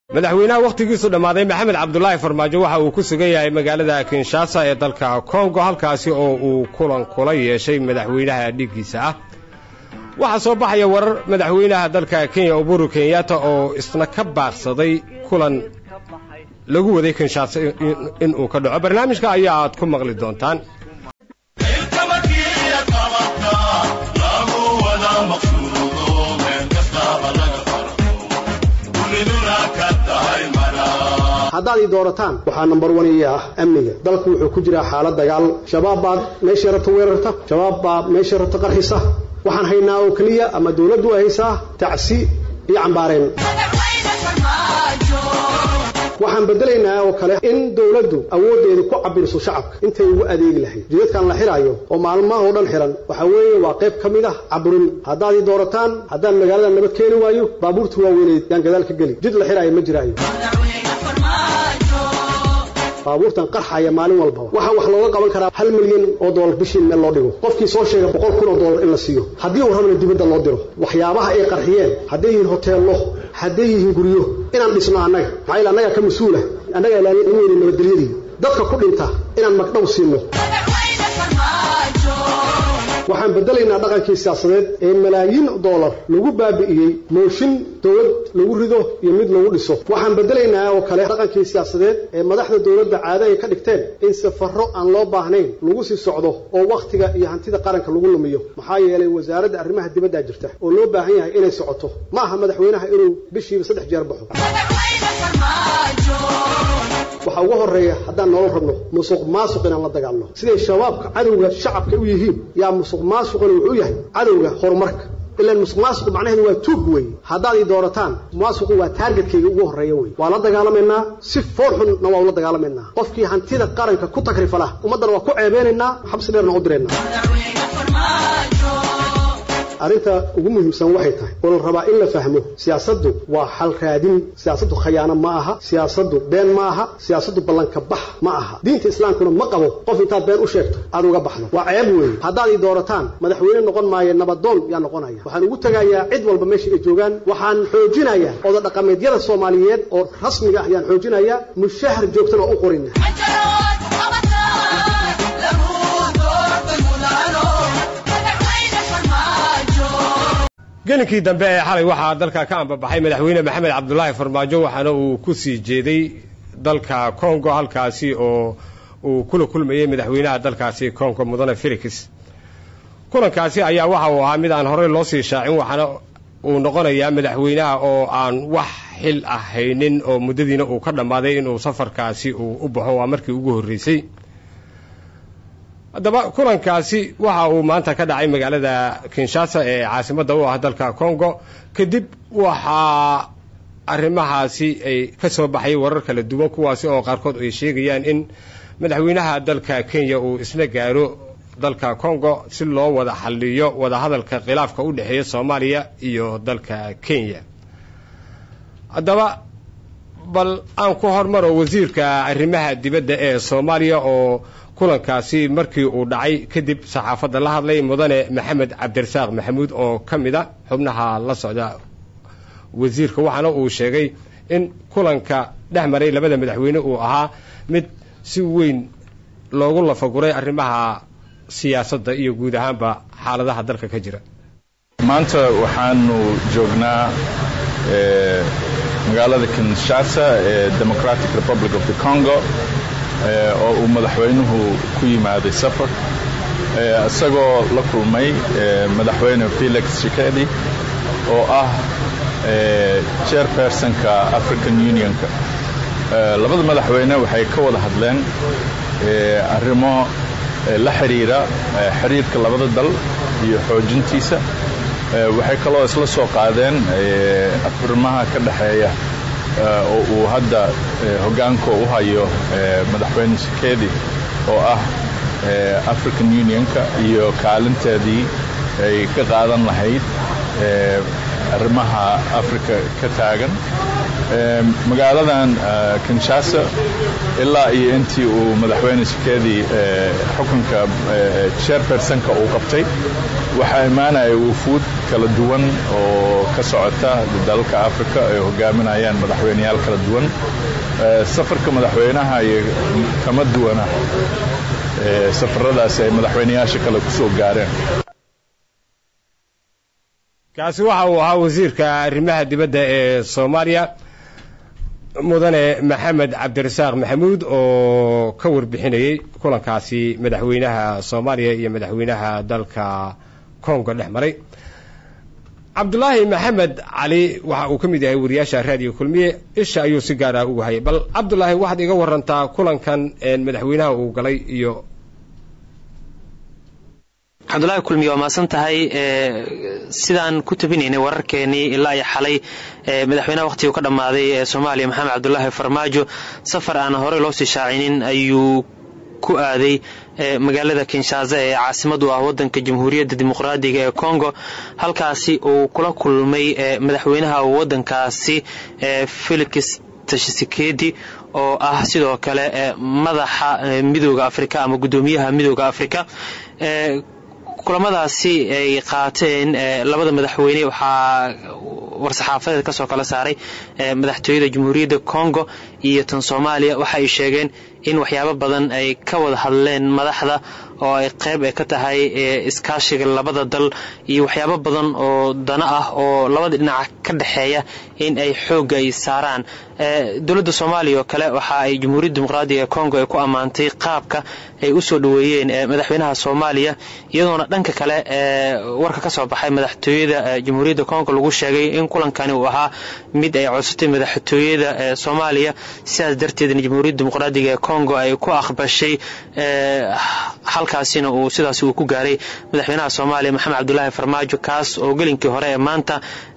madaxweynaha wakhtigiisu dhammaaday maxamed cabdulaahi farmaajo waxa uu ku sugan yahay magaalada kinshasa ee dalka kongo halkaasi oo uu kulan kula yeeshay madaxweynaha dhiggiisa ah waxaa soo baxaya warar madaxweynaha dalka kenya uburu kenyatta oo isna ka baaqsaday kulan lagu waday kinshasa inuu ka dhaco barnaamijka ayaa aad ku maqli doontaan haddaad ii doorataan waxaa nambar wan ii ah amniga dalku wuxuu ku jiraa xaalad dagaal shabaab baad meeshay rabta weerarta shabaab baa meeshay rabta qarxisa waxaan haynaa oo keliya ama dawladdu ay haysaa tacsi iyo cambaareen waxaan bedelaynaa oo kale in dawladdu awooddeedu ku cabiriso shacabka intay ugu adeegi lahayd jidadkan la xidhaayo oo maalmaha oo dhan xidhan waxaa weeye waa qayb ka mid ah caburin haddaad ii doorataan haddaan magaalada nabad keeni waayo baabuurta waaweyneed yaan gadaal ka geli jid la xidhaayo ma jiraayo baabuurtan qarxaya maalin walbaba waxaa wax looga qaban karaa hal milyan oo doolar bishii meel loo dhigo qofkii soo sheega boqol kun oo doolar in la siiyo haddii uu rabana dibadda loo diro waxyaabaha ay qarxiyeen hadday yihiin hoteello hadday yihiin guryo inaan dhisno annaga maxaa yaele annagaa ka mas-uula annagaa ilaalin u weyne nabadgelyadii dadka ku dhinta inaan magdhow siino waxaan bedelaynaa dhaqankii siyaasadeed ee malaayiin doolar lagu baabi'iyey mooshin dowlad lagu rido iyo mid lagu dhiso waxaan bedelaynaa oo kale dhaqankii siyaasadeed ee madaxda dowladda caado ay ka dhigteen in safarro aan loo baahnayn lagu sii socdo oo wakhtiga iyo hantida qaranka lagu lumiyo maxaa yeelay wasaaradda arrimaha dibaddaa jirta oo loo baahan yahay inay socoto ma aha madaxweynaha inuu bishiiba saddex jeer baxo waxaa ugu horreeya haddaan nolol rabno musuq maasuq inaan la dagaalno siday shabaabka cadowga shacabka u yihiin yaa musuq maasuquna wuxuu yahay cadowga horumarka ilaan musuq maasuqu macnaheedu waa tuug weeye haddaad ii doorataan maasuqu waa taargetkayga ugu horreeya wey waa la dagaalamaynaa si fool xunna waa ula dagaalamaynaa qofkii hantida qaranka ku takrifala ummaddana waa ku ceebeynaynaa xabsi dheerna u diraynaa arrinta ugu muhiimsan waxay tahay oo la rabaa in la fahmo siyaasaddu waa xal raadin siyaasaddu khayaano ma aha siyaasaddu been ma aha siyaasaddu ballanka bax ma aha diinta islaamkuna ma qabo qof intaad been u sheegto aad uga baxdo waa ceeb weeye haddaad ii doorataan madaxweyne noqon maayo nabadoon yaa noqonaya waxaan ugu tegayaa cid walba meesha ay joogaan waxaan xoojinayaa oda dhaqameedyada soomaaliyeed oo rasmiga ah ayaan xoojinayaa mushahar joogtana oo u qorina gelinkii dambe ee xalay waxaa dalka ka ambabaxay madaxweyne maxamed cabdulaahi farmaajo waxaana uu ku sii jeeday dalka kongo halkaasi oo uu kula kulmayey madaxweynaha dalkaasi kongo mudane felix kulankaasi ayaa waxa uu ahaa mid aan horey loo sii shaacin waxaana uu noqonayaa madaxweynaha oo aan wax xil ah haynin oo muddadiina uu ka dhammaaday inuu safarkaasi uu u baxo waa markii ugu horreysay haddaba kulankaasi waxa uu maanta ka dhacay magaalada kinshasa ee caasimadda u ah dalka congo kadib waxaa arrimahaasi ay ka soo baxay warar kala duwan kuwaasi oo qaarkood ay sheegayaan in madaxweynaha dalka kenya uu isna gaaro dalka congo si loo wada xalliyo wadahadalka khilaafka u dhexeeya soomaaliya iyo dalka kenya haddaba bal aan ku hormaro wasiirka arrimaha dibadda ee soomaaliya oo kulankaasi markii uu dhacay kadib saxaafadda la hadlay mudane maxamed cabdirasaaq maxamuud oo ka mid a xubnaha la socda wasiirka waxaana uu sheegay in kulanka dhex maray labada madaxweyne uu ahaa mid si weyn loogu lafaguray arrimaha siyaasadda iyo guud ahaanba xaaladaha dalka ka jira maanta waxaanu joognaa magaalada kinshasa ee democratic republic of the congo oo uu madaxweynuhu ku yimaaday safar isagoo la kulmay madaxweyne felix shikedi oo ah chairpersonka african unionka labada madaxweyne waxay ka wada hadleen arrimo la xidhiira xiriirka labada dal iyo xoojintiisa waxay kaloo isla soo qaadeen arrimaha ka dhexeeya oo uu hadda hoggaanka u hayo madaxweyne shikedi oo ah african unionka iyo kaalinteedii ay ka qaadan lahayd arrimaha africa ka taagan magaaladan kinshasa ilaa iyo intii uu madaxweyne shikedi xukunka chairpersonka uu qabtay waxaa imaanaya wufuud kala duwan oo ka socota dalalka africa ay hogaaminayaan madaxweyneyaal kala duwan safarka madaxweynaha iyo kama duwana safaradaasi ay madaxweyneyaasha kale ku soo gaareen kaasi waxa uu ahaa wasiirka arrimaha dibadda ee soomaaliya mudane maxamed cabdirasaaq maxamuud oo ka warbixinayey kulankaasi madaxweynaha soomaaliya iyo madaxweynaha dalka kongo dhex maray cabdulaahi maxamed cali waxa uu ka mid yahay wariyaasha raadiyo kulmiye isha ayuu si gaara ugu hayay bal cabdulaahi waxaad iga warantaa kulankan madaxweynaha uu galay iyo cabdulaahi kulmiye waa maasan tahay sidaan ku tabinaynay wararkeenii ilaa iyo xalay madaxweynaha wakhtiguu ka dhammaaday ee soomaaliya maxamed cabdulaahi farmaajo safar aan horey loo sii shaacinin ayuu ku aaday magaalada kinshasa ee caasimadu ah wadanka jamhuuriyadda dimuqraadiga ee congo halkaasi uu kula kulmay madaxweynaha wadankaasi felix tshisekedi oo ah sidoo kale madaxa midooda afrika ama guddoomiyaha midooda afrika kulamadaasi ay qaateen labada madaxweyne waxaa war-saxaafadeed kasoo kala saaray madaxtooyada jamhuuriyadda congo iyo tan soomaaliya waxa ay sheegeen in waxyaabo badan ay ka wada hadleen madaxda oo ay qayb ka tahay iskaashiga labada dal iyo waxyaabo badan oo dana ah oo labada dhinac ka dhexeeya in ay xoogga ay saaraan dowladda soomaaliya oo kale waxa ay jamhuuriyadda dimuqraadiga ee congo ay ku ammaantay qaabka ay u soo dhoweeyeen madaxweynaha soomaaliya iyadoona dhanka kale warka ka soo baxay madaxtooyada jamhuuriyadda congo lagu sheegay in kulankani uu ahaa mid ay codsatay madaxtooyada soomaaliya sidaas darteedna jamhuuriyadda dimuqraadiga ee congo ay ku aqbashay halkaasina uu sidaas uu ku gaaray madaxweynaha soomaaliya maxamed cabdulaahi farmaajo kaas oo gelinkii hore ee maanta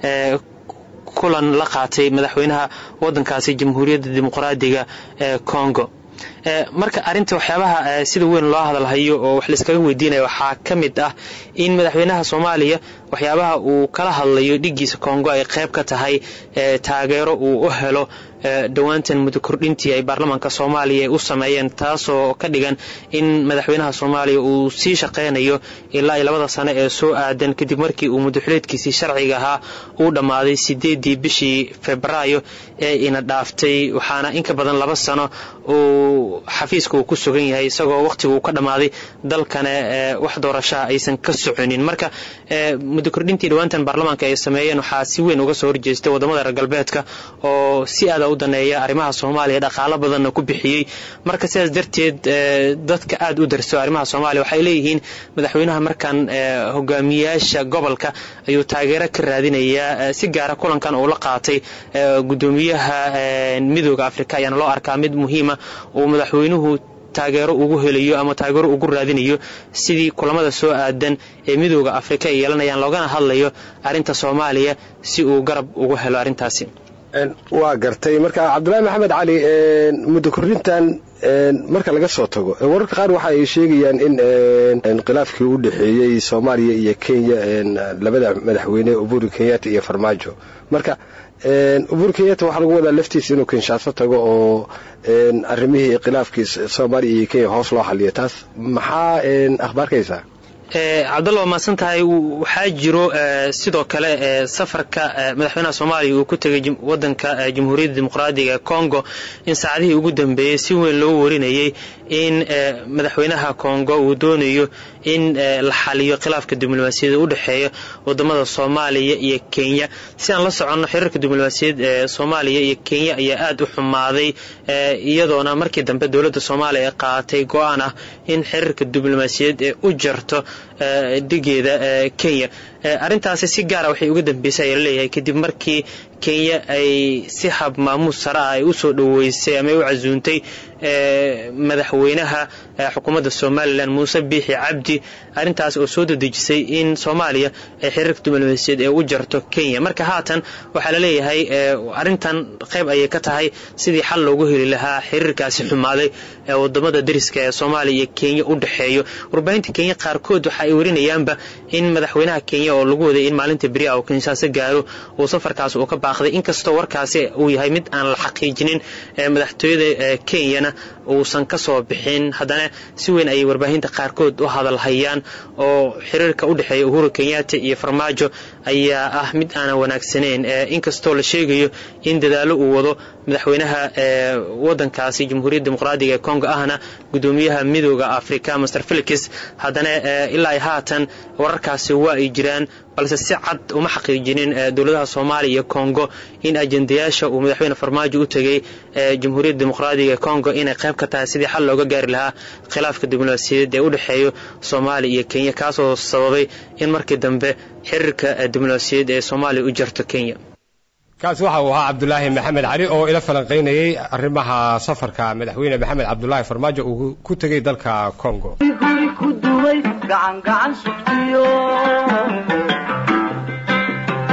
kulan la qaatay madaxweynaha wadankaasi jamhuuriyadda dimuqraadiga ee congo marka arinta waxyaabaha sida weyn loo hadalhayo oo wax layskaga weydiinaya waxaa ka mid ah in madaxweynaha soomaaliya waxyaabaha uu kala hadlayo dhigiisa congo ay qayb ka tahay taageero uu u helo dhowaantan muddo kordhintii ay baarlamaanka soomaaliya u sameeyeen taasoo ka dhigan in madaxweynaha soomaaliya uu sii shaqaynayo ilaa iyo labada sano ee soo aadan kadib markii uu muddoxileedkiisii sharciga ahaa uu dhammaaday sideedii bishii febraayo ee ina dhaaftay waxaana inka badan laba sano uu xafiiska uu ku sugan yahay isagoo wakhtigu ka dhammaaday dalkana wax doorashaha aysan ka soconin marka muddo kordhintii dhowaantan baarlamaanka ay sameeyeen waxaa si weyn uga soo horjeestay wadamada reer galbeedka oo si aada u daneeya arrimaha soomaaliya dhaqaalo badanna ku bixiyey marka sidaas darteed dadka aada u darso arrimaha soomaaliya waxay leeyihiin madaxweynaha markan hogaamiyaasha gobolka ayuu taageero ka raadinayaa si gaara kulankan uu la qaatay guddoomiyaha midooda afrika ayaana loo arkaa mid muhiima uu madaxweynuhu taageero ugu helayo ama taageero ugu raadinayo sidii kulamada soo aadan ee midooda afrika ay yeelanayaan loogana hadlayo arrinta soomaaliya si uu garab ugu helo arrintaasi waa gartay marka cabdulaahi maxamed cali muddo kordhintan marka laga soo tago wararka qaar waxa ay sheegayaan in khilaafkii u dhexeeyey soomaaliya iyo kenya labada madaxweyne uburi kenyatta iyo farmaajo marka uburi kenyatta waxaa lagu wadaa laftiisa inuu kinshaaso tago oo arrimihii khilaafkii soomaaliya iyo kenya hoos loo xaliyo taas maxaa akhbaarkaysaa cabdalla waa mahadsan tahay waxaa jiro sidoo kale safarka madaxweynaha soomaaliya uu ku tegay wadanka jamhuuriyadda dimuqraadiga congo in saacadihii ugu dambeeyey si weyn loo warinayay in madaxweynaha congo uu doonayo in la xaliyo khilaafka diblomaasiyadda u dhexeeya wadamada soomaaliya iyo kenya si aan la soconno xiriirka diblomaasiyaed ee soomaaliya iyo kenya ayaa aada u xumaaday iyadoona markii dambe dowladda soomaaliya ay qaaatay go-aan ah in xiriirka diblomaasiyaed ee u jarto dhigeeda kenya arrintaasi si gaara waxay uga dambeysay ayaa laleeyahay kadib markii kenya ay si hab maamuus sare ah ay u soo dhoweysay ama ay u casuuntay madaxweynaha xukuumadda somalilan muuse biixi cabdi arrintaas oo soo dadejisay in soomaaliya ay xiriirka diblomaasiyaed ee u jarto kenya marka haatan waxaa laleeyahay arrintan qayb ayay ka tahay sidii xal loogu heli lahaa xiriirkaasi xumaaday ee wadamada dariska ee soomaaliya iyo kenya u dhexeeyo warbaahinta kenya qaarkood waxa ay warinayaanba in madaxweynaha kenya oo lagu waday in maalinta beri ah uu kinshaaso gaaro uu safarkaas uu ka baaqday inkastoo warkaasi uu yahay mid aan la xaqiijinin madaxtooyada kenyana uusan ka soo bixin haddana si weyn ayay warbaahinta qaarkood u hadalhayaan oo xiriirka u dhexeeya uhuru kenyatta iyo farmaajo ayaa ah mid aanan wanaagsanayn inkastoo la sheegayo in dadaalo uu wado madaxweynaha wadankaasi jamhuuriyadda dimuqraadiga ee congo ahna gudoomiyaha midooda africa master felix haddana ilaa haatan wararkaasi waa ay jiraan balse si cad uma xaqiijinin dowladaha soomaaliya iyo congo in ajendayaasha uu madaxweyne farmaajo u tegey jamhuuriyadda dimuqraadiga ee congo inay qayb ka tahay sidii xal looga gaari lahaa khilaafka diblomaasiyadeed ee u dhexeeyo soomaaliya iyo kenya kaasoo sababay in markii dambe xiriirka diblomaasiyadeed ee soomaaliya u jarto kenya kaasi waxa uu ahaa cabdulaahi maxamed cali oo ila falanqaynayay arrimaha safarka madaxweyne maxamed cabdulaahi farmaajo uu ku tegey dalka congo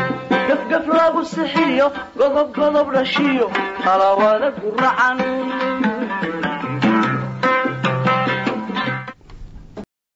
gafgaf lagu sixiyo godob godob dhashiyo talawada guracan